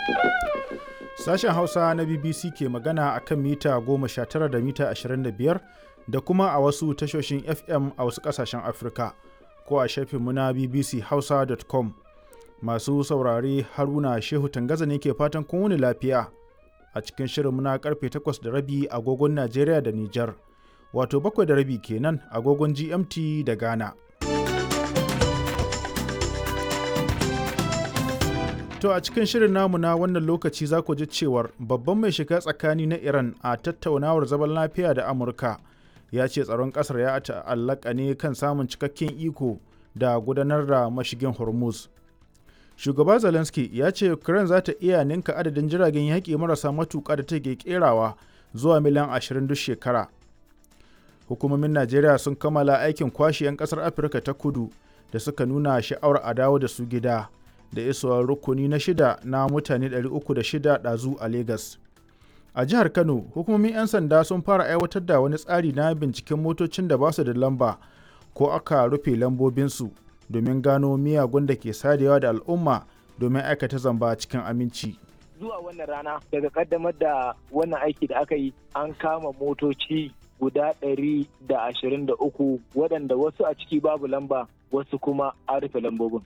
Sashen Hausa na BBC ke magana a kan mita 19 da mita 25 da kuma a wasu tashoshin FM a wasu ƙasashen Afirka ko a shafinmu na bbchausa.com. Masu saurare Haruna Shehu Tangaza ne ke fatan kun wuni lafiya a cikin shirinmu na karfe 8 da rabi agogon Najeriya da Nijar, wato bakwai da rabi kenan agogon GMT da Ghana. To a cikin shirin namu na wannan lokaci za ku ji cewar babban mai shiga tsakani na Iran a tattaunawar zaman lafiya da Amurka ya ce tsaron ƙasar ya ta'allaka ne kan samun cikakken iko da gudanar da mashigin Hormuz. Shugaba Zelensky ya ce Ukraine za ta iya ninka adadin jiragen yaƙi marasa matuƙa da take kerawa zuwa miliyan 20 duk shekara. Hukumomin Najeriya sun kammala aikin kwashe 'yan ƙasar Afirka ta kudu da suka nuna sha'awar a dawo da su gida. da isowar rukuni na shida na mutane 306 ɗazu a Legas. A jihar Kano, hukumomin 'yan sanda sun fara aiwatar da wani tsari na binciken motocin da ba su da lamba ko aka rufe lambobinsu domin gano miyagun da ke sadewa da al'umma domin aikata zamba cikin aminci. Zuwa wannan rana daga kaddamar da wannan aiki da aka yi an kama motoci guda ɗari da ashirin da uku waɗanda wasu a ciki babu lamba wasu kuma an rufe lambobin.